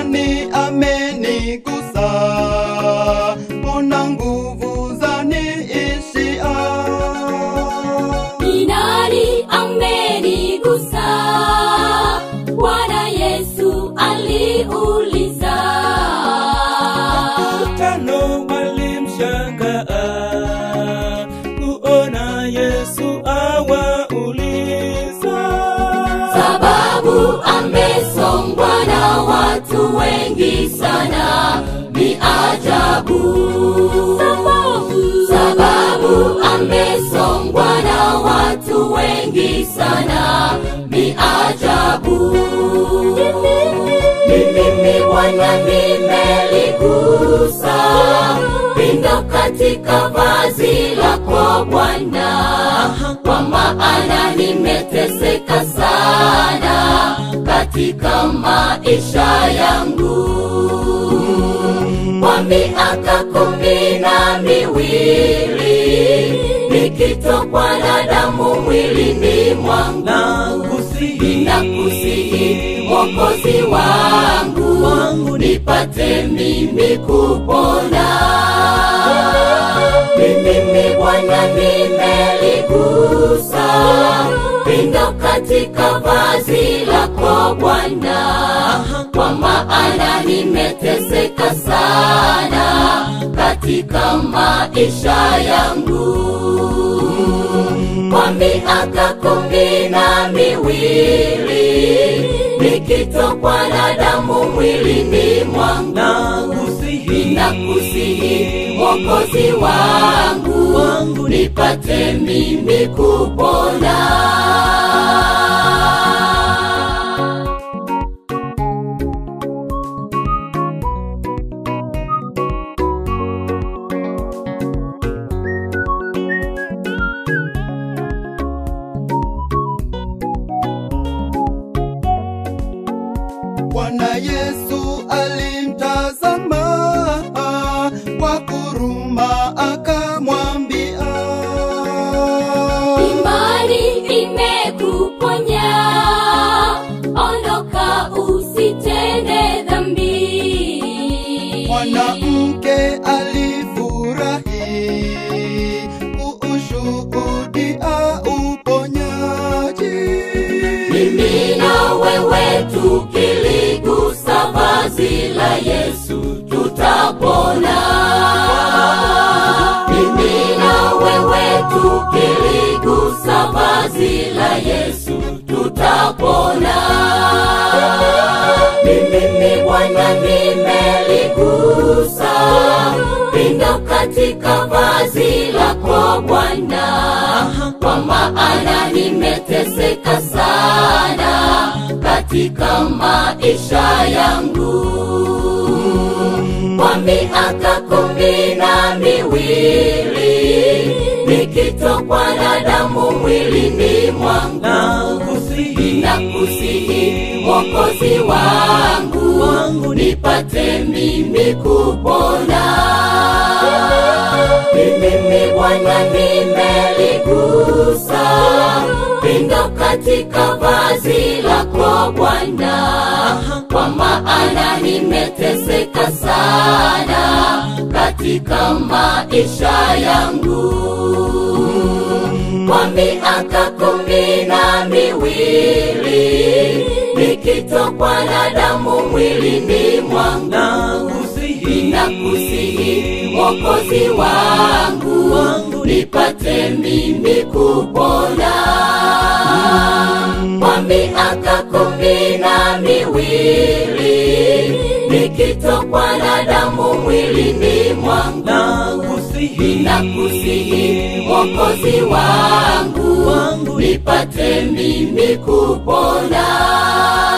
nani amenigusa? Mbona nguvu zaniishia? Ni nani amenigusa? Bwana Yesu aliuliza. Tano walimshangaa kuona Yesu awauliza. Sababu amesongwa na watu wengi sana, ni ajabu. Sababu amesongwa na watu wengi sana, ni ajabu. Ni mimi Bwana nimeligusa pindo katika vazi lako Bwana, kwa maana nimeteseka sana katika maisha yangu kwa miaka kumi na miwili nikitokwa na damu mwilini mwangu Nakusihi, nakusihi Mwokozi wangu, Wangu nipate mimi kupona. Ni mimi Bwana nimeligusa pindo katika vazi lako Bwana, kwa maana nimeteseka sana katika maisha yangu kwa miaka kumi na miwili nikitokwa na damu mwilini mwangu nakusihi, nakusihi Mwokozi wangu, Wangu nipate mimi kupona. Bwana Yesu alimtazama kwa huruma akamwambia, Imani imekuponya, ondoka usitende dhambi. mwanamke alifurahi kuushuhudia uponyaji. Mimi na wewe tukiligusa vazi la Yesu tutapona. Mimi na wewe tukiligusa vazi la Yesu tutapona. Ni mimi Bwana nimeligusa pindo katika vazi lako Bwana, kwa maana nimeteseka sana katika maisha yangu kwa miaka kumi na miwili nikitokwa na damu mwilini mwangu nakusihi, nakusihi Mwokozi wangu, Wangu nipate mimi kupona. Ni mimi Bwana nimeligusa pindo katika vazi lako Bwana, kwa maana nimeteseka sana katika maisha yangu kwa miaka kumi na miwili nikitokwa na damu mwilini mwangu nakusihi, nakusihi Mwokozi wangu, Wangu nipate mimi kupona. Kwa miaka kumi na miwili nikitokwa na damu mwilini mwangu nakusihi, nakusihi Mwokozi wangu, Wangu nipate mimi kupona.